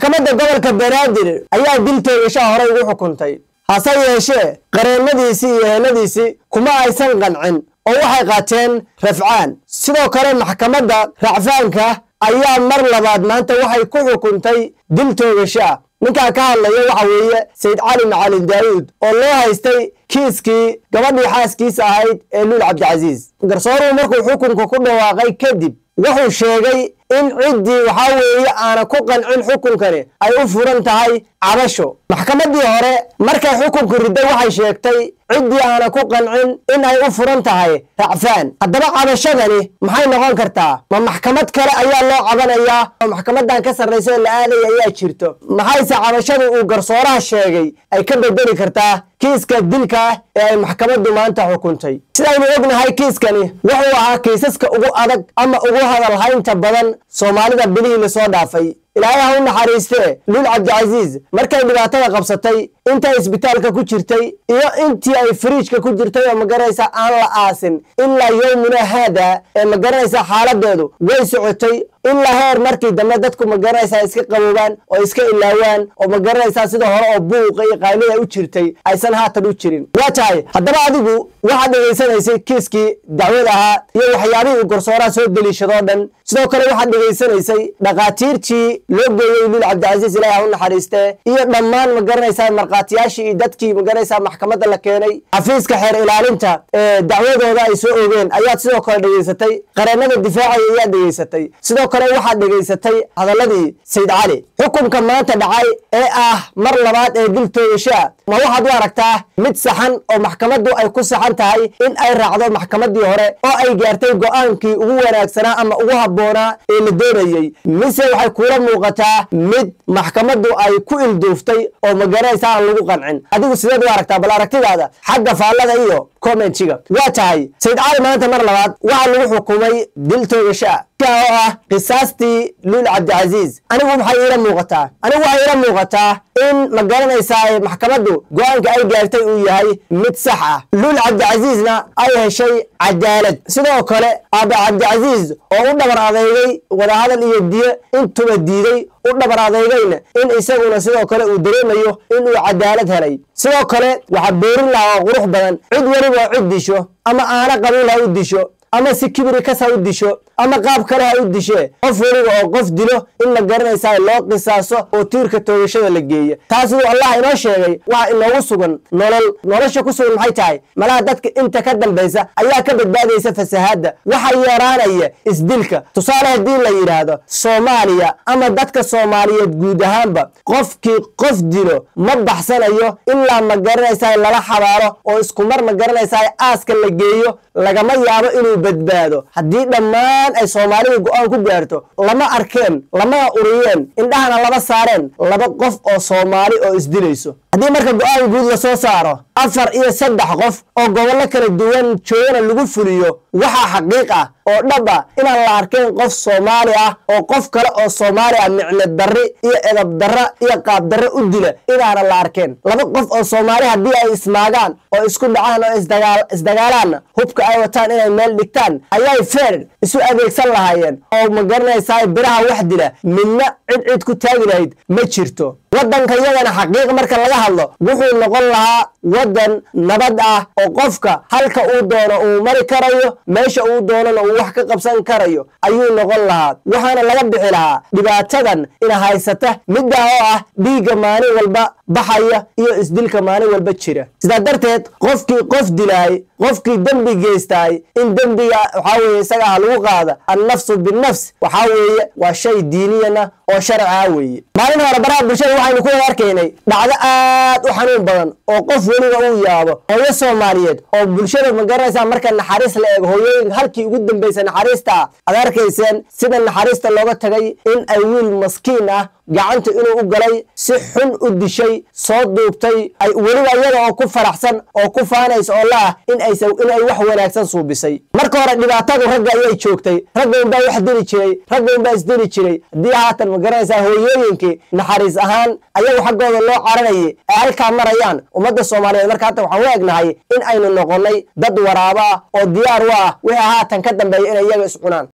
maxkamadda gobolka banaadir ayaa dil toogashaha horey ugu xukuntay hase yeeshee qareennadiisii iyo eheladiisii kuma aysan qancin oo waxay qaateen rafcaan sidoo kale maxkamadda racfaanka ayaa mar labaad maanta waxay ku xukuntay dil toogasho ah ninkaa ka hadlaya waxa weeye sayid cali macalin daawuud oo loo haystay kiiskii gabadhii xaaskiisa ahayd ee luul cabdicasiis garsooruhu markuu xukunka ku dhawaaqay kadib wuxuu sheegay in ciddii waxaa weeye aana ku qancin xukunkani ay u furan tahay cabasho maxkamaddii hore markay xukunku ridday waxay sheegtay ciddii aana ku qancin in ay u furan tahay racfaan haddaba cabashadani maxay noqon kartaa ma maxkamad kale ayaa loo cabanayaa oo maxkamadan ka sarraysa oo la aadaya ayaa jirto maxayse cabashadu uu garsooraha sheegay ay ka bedeli kartaa kiiska dilka ah ee ay maxkamaddu maanta xukuntay sidaynu ognahay kiiskani wuxuu ahaa kiisaska ugu adag ama ugu hadalhaynta badan soomaalida bilihii lasoo dhaafay ilaahay ha u naxariistee luul cabdicasiis markay dhibaatada qabsatay intay isbitaalka ku jirtay iyo intii ay fariijka ku jirtay oo magaranaysa aan la aasin ilaa yowmuna haada ee magaranaysa xaaladeedu way socotay ilaa heer markii dambe dadku magaranaysaa iska qaboobaan oo iska ilaawaan oo magaranaysaa sida hore oo buuqa iyo qaylida u jirtay aysan haatan u jirin waa tahay haddaba adigu waxaad dhegaysanaysay kiiskii dacwad ahaa iyo waxyaabihii uu garsooraha soo deliishadoo dhan sidoo kale waxaad dhegaysanaysay dhakhaatiirtii loo geeyey luul cabdicasiis ilahi ha u naxariistee iyo dhammaan magaranaysaa markhaatiyaashii iyo dadkii magaranaysaa maxkamadda la keenay xafiiska xeer ilaalinta ee dacwadooda ay soo ogeen ayaad sidoo kale dhegaysatay qareennada difaacaya ayaad dhegaysatay sidoo kale waxaad dhegaysatay hadaladii sayid cali xukunka maanta dhacay ee ah mar labaad ee dil toogashaa ma waxaad u aragtaa mid saxan oo maxkamaddu ay ku saxan tahay in ay raacdo maxkamaddii hore oo ay gaartay go'aankii ugu wanaagsanaa ama ugu habboonaa ee la doonayey mise waxay kuula muuqataa mid maxkamaddu ay ku ilduuftay oo magaranaysa aan lagu qancin adigu sideed u aragtaa bal aragtidaada xagga faallada iyo commentiga waa tahay sayid cali maanta mar labaad waxaa lagu xukumay dil toogashaa oo ah qisaastii luul cabdicasiis anigu maxay iila muuqataa anigu waxay iila muuqataa in ma garanaysaa maxkamaddu go-aanka ay gaartay uu yahay mid sax ah luul cabdicasiisna ay heshay cadaalad sidoo kale aaba cabdicasiis oo u dhabar adeygay wadahadal iyo diye intuba diiday u dhabar adeygayna in isaguna sidoo kale uu dareemayo inuu cadaalad helay sidoo kale waxaa boorin lahaa oo qurux badan cid weliba cid disho ama aana qabiil ha u disho ama si kibri kas ha u disho ama qaab kale ha u dishee qof weliba oo qof dilo in ma garanaysaa loo qisaaso oo tiirka toogashada la geeya taas siduu allah inoo sheegay waxa inoogu sugan nolol nolosha ku sugan maxay tahay malaha dadka inta ka dambaysa ayaa ka badbaadaysa fasahaadda waxa yaraanaya isdilka tusaale haddii la yidhaahdo soomaaliya ama dadka soomaaliyeed guud ahaanba qofkii qof dilo ma baxsanayo ilaa ma garanaysaa lala xabaaro oo iskumar ma garanaysaa aaska la geeyo lagama yaabo inuu badbaado haddii dhammaan ay soomaalidu go-aan ku gaarto lama arkeen lamana uriyeen indhahana lama saareen laba qof oo soomaali oo isdilayso haddii marka go-aan guud la soo saaro afar iyo saddex qof oo gobollo kala duwan joogana lagu fuliyo waxaa xaqiiq ah oo dhab ah inaan la arkeen qof soomaali ah oo qof kale oo soomaali ah micno darri iyo edab darra iyo qaab darre u dila inaana la arkeen laba qof oo soomaali haddii ay ismaagaan oo isku dhacaan oo isdagaalaanna hubka ay wataan inay meel dhigtaan ayay feer isu adeegsan lahaayeen oo ma garanaysaa biraha wax dila midna cid cid ku taagi lahayd ma jirto waddanka iyagana xaqiiq marka laga hadlo wuxuu noqon lahaa waddan nabad ah oo qofka halka uu doono uu mari karayo meesha uu doonana uu wax ka qabsan karayo ayuu noqon lahaa waxaana laga bixi lahaa dhibaatadan ina haysata middaa oo ah dhiigga maalin walba baxaya iyo isdilka maalin walba jira sidaa darteed qofkii qof dilaay qofkii dembi geystaay in dembiga waxaa weeye isaga ah lagu qaada annafsu binnafs waxaa weeye waa shay diiniyana oo sharciah weeye maalin hore baraha bulshada waxaynu ku wada arkaynay dhacdo aad u xanuun badan oo qof weliba uu yaabo hooyo soomaaliyeed oo bulshada ma garanaysaa marka naxariis la eego hooyooyinka halkii ugu dambaysa naxariista aad arkayseen sida naxariista looga tagay in ay wiil maskiin ah gacanta inuu u galay si xun u dishay soo duubtay ay weliba iyada oo ku faraxsan oo ku faanaysa oo laah in aysa in ay wax wanaagsan suubisay marka hore dhibaatadu ragga ayay joogtay ragga unbaa wax dili jiray ragga unbaa isdili jiray haddii haatan ma garanaysaa hooyooyinkii naxariis ahaan ayagu xaggooda loo caranayay ay halkaa marayaan ummadda soomaaliyeed marka hata waxaan u egnahay in aynu noqonnay dad waraaba ah oo diyaar u ah wixii haatan ka dambeeya inay iyaga is cunaan